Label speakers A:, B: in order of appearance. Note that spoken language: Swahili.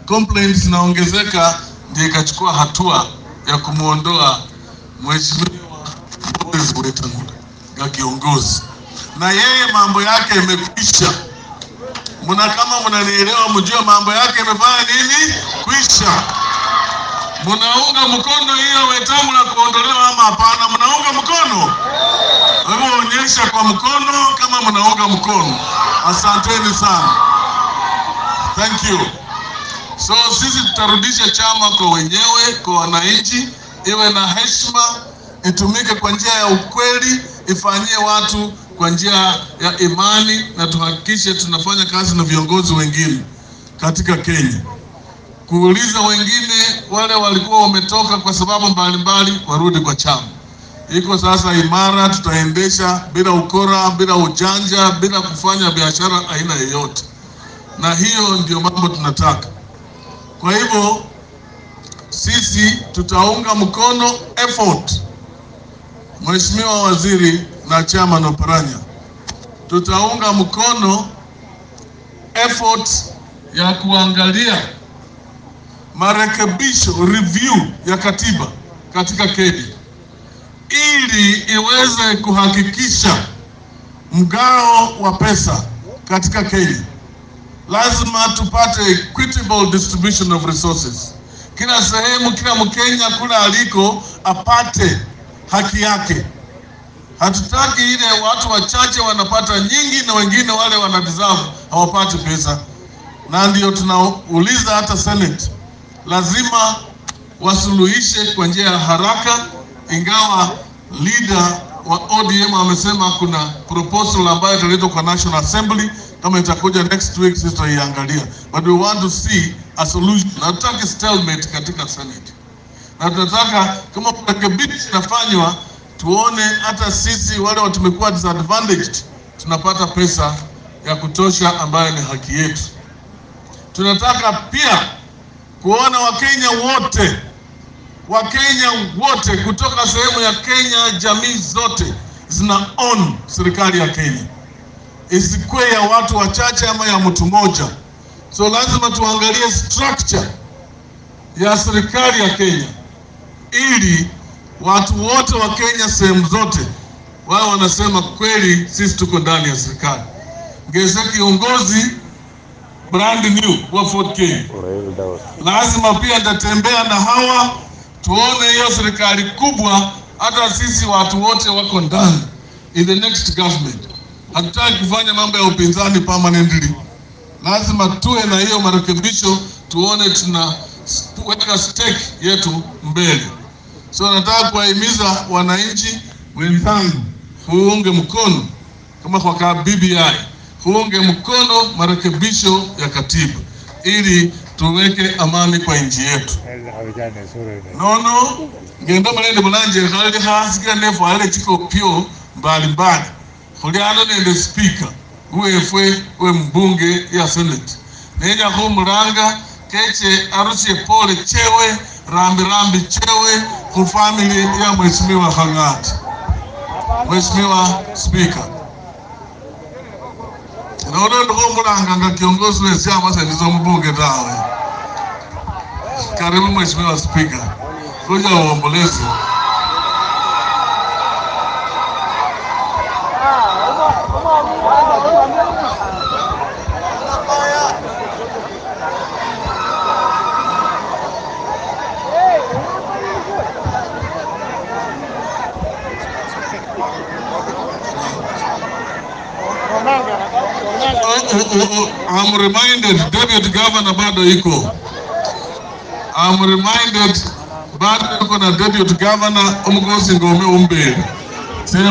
A: complaints zinaongezeka, ndio ikachukua hatua ya kumwondoa mheshimiwa Moses Wetangula ya kiongozi, na yeye mambo yake imekwisha. Mna kama mnanielewa, mjue mambo yake imefanya nini, kwisha. Mnaunga mkono hiyo Wetangula kuondolewa ama hapana? Mnaunga mkono? Hebu onyesha kwa mkono kama mnaunga mkono. Asanteni sana, thank you. So sisi tutarudisha chama kwa wenyewe, kwa wananchi, iwe na heshima, itumike kwa njia ya ukweli, ifanyie watu kwa njia ya imani, na tuhakikishe tunafanya kazi na viongozi wengine katika Kenya, kuuliza wengine wale walikuwa wametoka kwa sababu mbalimbali warudi kwa chama. Iko sasa imara, tutaendesha bila ukora, bila ujanja, bila kufanya biashara aina yoyote, na hiyo ndio mambo tunataka. Kwa hivyo sisi tutaunga mkono effort, Mheshimiwa Waziri na Chairman Oparanya, tutaunga mkono effort ya kuangalia marekebisho review ya katiba katika Kenya ili iweze kuhakikisha mgao wa pesa katika Kenya lazima tupate equitable distribution of resources. Kila sehemu, kila Mkenya kula aliko apate haki yake. Hatutaki ile watu wachache wanapata nyingi na wengine wale wana deserve hawapati pesa, na ndio tunauliza hata Senate lazima wasuluhishe kwa njia ya haraka, ingawa leader wa ODM amesema kuna proposal ambayo italetwa kwa National Assembly kama itakuja next week, sisi tutaiangalia, but we want to see a solution. Na tutaki stalemate katika Senate, na tunataka kama marekebisho inafanywa, tuone hata sisi wale watu tumekuwa disadvantaged tunapata pesa ya kutosha ambayo ni haki yetu. Tunataka pia kuona Wakenya wote Wakenya wote kutoka sehemu ya Kenya, jamii zote zina own serikali ya Kenya, isikuwe ya watu wachache ama ya mtu mmoja. So lazima tuangalie structure ya serikali ya Kenya ili watu wote wa Kenya sehemu zote wao wanasema kweli, sisi tuko ndani ya serikali. Ngeze kiongozi brand new wa Fort Kenya, lazima pia nitatembea na hawa tuone hiyo serikali kubwa, hata sisi watu wote wako ndani in the next government. Hatutaki kufanya mambo ya upinzani permanently, lazima tuwe na hiyo marekebisho, tuone tunaweka stake yetu mbele. So nataka kuwahimiza wananchi wenzangu kuunge mkono kama kwa ka BBI, kuunge mkono marekebisho ya katiba ili tuweke amani kwa nchi yetu nono ngendo mulende mulanje khali khasigira nefu ale chiko pyo mbali mbali khulyano nende speaker uwefwe we mbunge ya senate nenya khumulanga keche arusye pole chewe rambi rambi chewe khu family ya mheshimiwa Khang'ati. Mheshimiwa Speaker, nono ndikhomulanga nga kiongozi we chama sendizo mbunge tawe karibu Mheshimiwa Spika, kuja uombolezi. I'm reminded Deputy Governor bado iko I'm reminded bado yuko na deputy governor Umgosi Ngome Umbeli